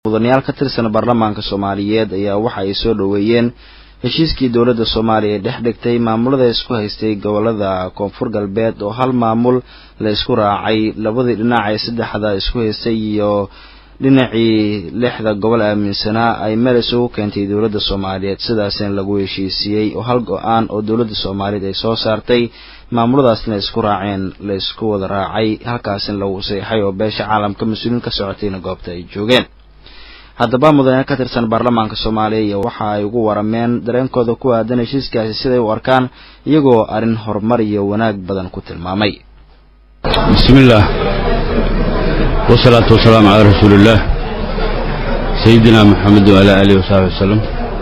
mudanayaal ka tirsan baarlamaanka soomaaliyeed ayaa waxa ay soo dhoweeyeen heshiiskii dowladda soomaaliya ee dhex dhigtay maamulada isku haystay gobolada koonfur galbeed oo hal maamul la isku raacay labadii dhinac ee saddexda isku haystay iyo dhinacii lixda gobol aaminsanaa ay meel isugu keentay dowladda soomaaliyeed sidaasina lagu heshiisiiyey oo hal go-aan oo dowladda soomaaliyeed ay soo saartay maamuladaasna isku raaceen la isku wada raacay halkaasina lagu saxay oo beesha caalamka mas-uuliin ka socotayna goobta ay joogeen haddaba mudanayaal ka tirsan baarlamaanka soomaaliya iyo waxa ay ugu warameen dareenkooda ku aadan heshiiskaasi siday u arkaan iyagoo arrin horumar iyo wanaag badan ku tilmaamay bismillaah wasalaatu wasalaamu calaa rasuuliillaah sayidina maxamed waalaa aalihi wasaxbi wasalam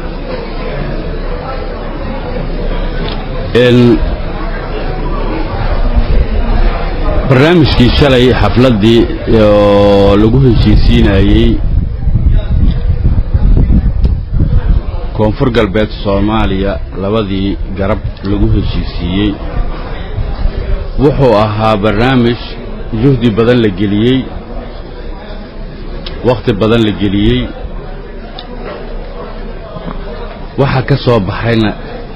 barnaamijkii shalay xafladdii oo lagu heshiisiinayey koonfur galbeed soomaaliya labadii garab lagu heshiisiiyey wuxuu ahaa barnaamij juhdi badan la geliyey wakhti badan la geliyey waxa ka soo baxayna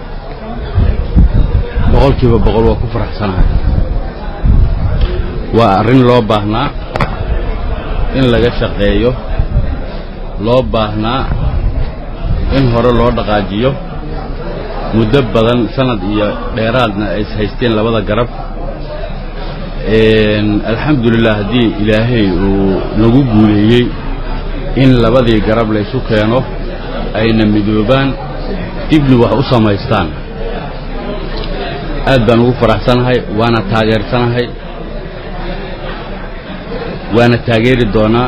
boqolkiiba boqol waa ku faraxsanahay waa arrin loo baahnaa in laga shaqeeyo loo baahnaa in hore loo dhaqaajiyo muddo badan sanad iyo dheeraadna ay is haysteen labada garab alxamdulilah haddii ilaahay uu nagu guuleeyey in labadii garab laysu keeno ayna midoobaan dibna wax u samaystaan aad baan ugu faraxsanahay waana taageersanahay waana taageeri doonaa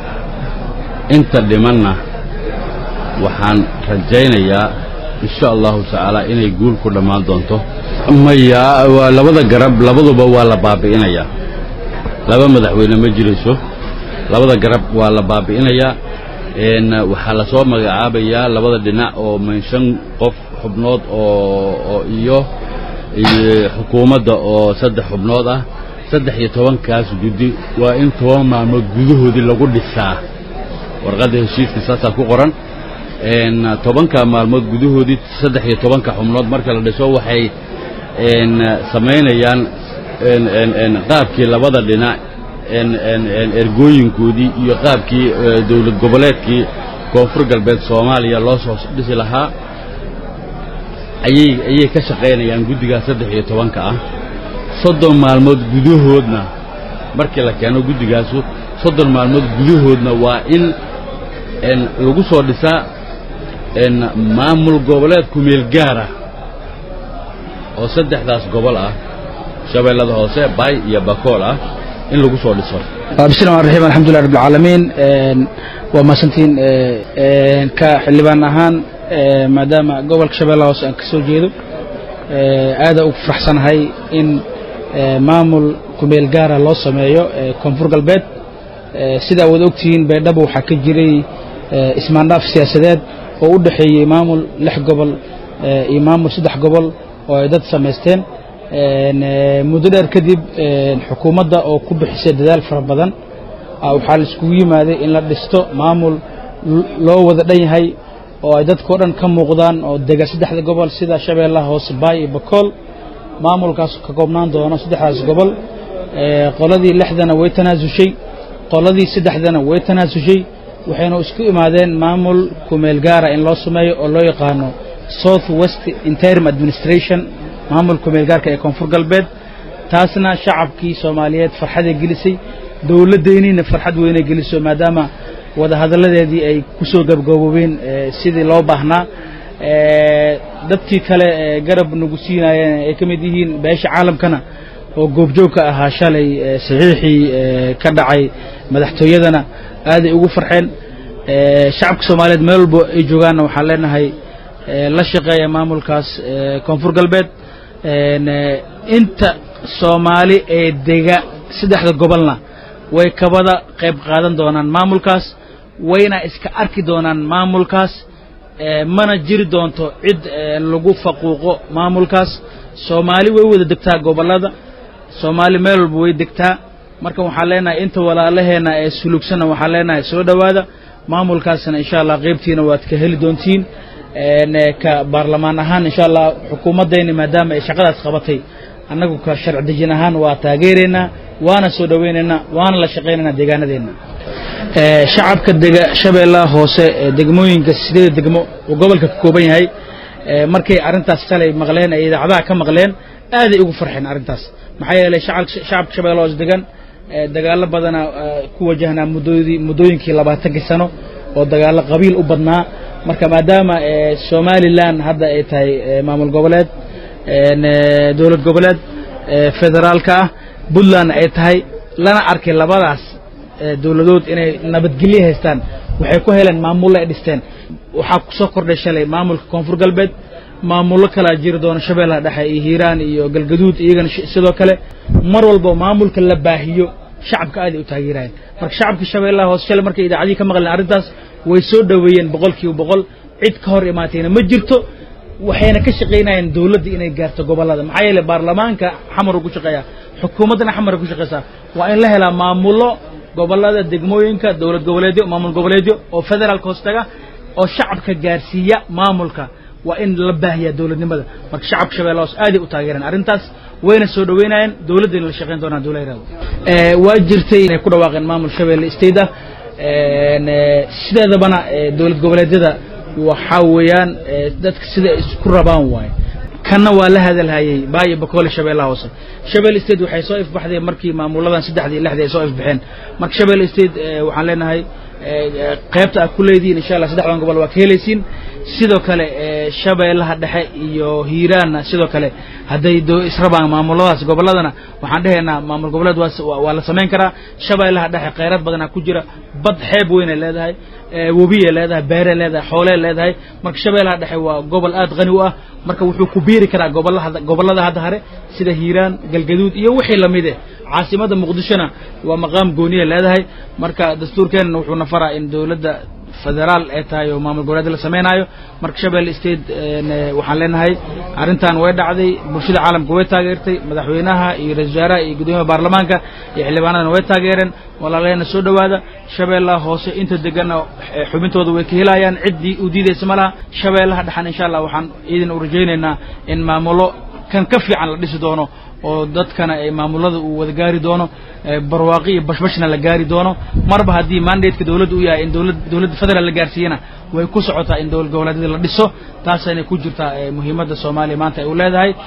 inta dhimanna waxaan rajaynayaa insha allahu tacaala inay guul ku dhammaan doonto maya waa labada garab labaduba waa la baabi'inayaa laba madaxweyne ma jirayso labada garab waa la baabi'inayaa waxaa lasoo magacaabayaa labada dhinac oo manshan qof xubnood oo iyo xukuumadda oo saddex xubnood ah saddex iyo tobankaas guddi waa in toban maalmood gudahoodii lagu dhisaa warqadda heshiiska saasaa ku qoran tobanka maalmood gudahoodii saddex iyo tobanka xubnood marka la dhiso waxay samaynayaan qaabkii labada dhinac ergooyinkoodii iyo qaabkii dowlad goboleedkii koonfur galbeed soomaaliya loo soo dhisi lahaa ayay ayay ka shaqaynayaan guddigaas saddex iyo tobanka ah soddon maalmood gudahoodna markii la keeno guddigaasu soddon maalmood gudahoodna waa in lagu soo dhisaa maamul goboleed kumeel gaara oo saddexdaas gobol ah shabeellada hoose baay iyo bakool ah in lagu soo dhiso bismillahi raxim alxamdulilah rabbi alcaalamiin waa mahadsantiin ka xildhibaan ahaan maadaama gobolka shabeellaha hoose aan ka soo jeedo aada ugu faraxsanahay in maamul kumeel gaara loo sameeyo koonfur galbeed sidaa wada ogtihiin baydhabo waxaa ka jiray ismaandhaaf siyaasadeed oo u dhexeeyey maamul lix gobol iyo maamul saddex gobol oo ay dad samaysteen muddo dheer kadib xukuumadda oo ku bixisay dadaal fara badan waxaa la iskugu yimaaday in la dhisto maamul loo wada dhan yahay oo ay dadkao dhan ka muuqdaan oo dega saddexda gobol sida shabeellaha hoose baay iyo bakool maamulkaas ka koobnaan doono saddexdaas gobol qoladii lixdana way tanaasushay qoladii saddexdana way tanaasushay waxayna isku imaadeen maamul kumeel gaara in loo sameeyo oo loo yaqaano south west interim administration maamul kumeel gaarka ee koonfur galbeed taasna shacabkii soomaaliyeed farxaday gelisay dowladdeeniina farxad weynay geliso maadaama wadahadalladeedii ay ku soo gabgaboobeen sidii loo baahnaa dadkii kale garab nagu siinaayeen ay ka mid yihiin beesha caalamkana oo goobjoogka ahaa shalay saxiixii ka dhacay madaxtooyadana aaday ugu farxeen shacabka soomaaliyeed meel walbo ay joogaanna waxaan leenahay la shaqeeya maamulkaas koonfur galbeed inta soomaali ee dega saddexda gobolna way kabada qayb qaadan doonaan maamulkaas wayna iska arki doonaan maamulkaas mana jiri doonto cid lagu faquuqo maamulkaas soomaali way wada degtaa gobollada soomaali meel walba way degtaa marka waxaan leenahay inta walaalaheenna ee sulugsanna waxaan leenahay soo dhowaada maamulkaasna insha allah qaybtiina waad ka heli doontiin ka baarlamaan ahaan insha allah xukuumaddayna maadaama ay shaqadaas qabatay annagu ka sharci dejin ahaan waa taageeraynaa waana soo dhowaynaynaa waana la shaqaynaynaa deegaanadeenna shacabka dega shabeellaha hoose degmooyinka sideeda degmo uu gobolka ka kooban yahay markay arrintaas shalay maqleen ay idaacadaha ka maqleen aaday ugu farxeen arrintaas maxaa yeelay shacabka shabeellaha hoose degan dagaallo badana ku wajahnaa muddoodii muddooyinkii labaatankii sano oo dagaallo qabiil u badnaa marka maadaama somalilan hadda ay tahay maamul goboleed dowlad goboleed federaalka ah puntland ay tahay lana arkay labadaas dowladood inay nabadgelyo haystaan waxay ku heleen maamulla ay dhisteen waxaa ku soo kordhay shalay maamulka koonfur galbeed maamullo kalaa jiri doona shabeellaha dhexe iyo hiiraan iyo galgaduud iyagana sidoo kale mar walba maamulka la baahiyo shacabka aaday u taageerayeen marka shacabka shabeellaha hoose shalay markay idaacadihii ka maqleen arrintaas way soo dhoweeyeen boqol kiiba boqol cid ka hor imaatayna ma jirto waxayna ka shaqaynayeen dowladda inay gaarto gobollada maxaa yeeley baarlamaanka xamaru ku shaqeeya xukuumaddana xamara ku shaqaysaa waa in la helaa maamullo gobollada degmooyinka dowlad goboleedyo maamul goboleedyo oo federaalka hoos taga oo shacabka gaarsiiya maamulka waa in la baahiyaa dowladnimada marka shacabka shabeella hoos aaday u taageereen arrintaas wayna soo dhoweynayeen dowladdayna la shaqayn doonaan dowla yaraado waa jirtay inay ku dhawaaqeen maamul shabeelle state ah sideedabana dowlad goboleedyada waxaa weeyaan dadka sida isku rabaan waaye kanna waa la hadalhayey baayo bakoole shabeellaha hoose shabelle state waxay soo ifbaxday markii maamuladan saddexdii lixdii ay soo ifbaxeen marka shabelle state waxaan leenahay qaybta aad ku leedihiin insha allah saddexdan gobol waa ka helaysiin sidoo kale shabeellaha dhexe iyo hiiraanna sidoo kale hadday israbaan maamuladaas gobolladana waxaan dhehaynaa maamul goboleed waa la samayn karaa shabeellaha dhexe kheyraad badanaa ku jira bad xeeb weynay leedahay webiyay leedahay beeray leedahay xoolee leedahay marka shabeellaha dhexe waa gobol aad qani u ah marka wuxuu ku biiri karaa gobollada hadda hare sida hiiraan galgaduud iyo wixii lamid eh caasimadda muqdishona waa maqaam gooniya leedahay marka dastuurkeenna wuxuuna faraa in dowladda federaal ay tahay oo maamul goboleed la samaynayo marka shabeelle state waxaan leenahay arrintan way dhacday bulshada caalamka way taageertay madaxweynaha iyo ra-isul wasaaraha iyo guddoomiyaha baarlamaanka iyo xildhibaanadana way taageereen walaaleena soo dhowaada shabeellaha hoose inta deganna xubintooda way ka helayaan ciddii u diidaysa ma laha shabeellaha dhexan insha allah waxaan idin u rajaynaynaa in maamulo kan ka fiican la dhisi doono oo dadkana ay maamulada uu wada gaari doono barwaaqi iyo bashbashna la gaari doono marba haddii mandateka dowladda u yahay in dowladda federaal la gaarsiiyana way ku socotaa in dowlad goboleedyada la dhiso taasayna ku jirtaa muhiimadda soomaaliya maanta ay u leedahay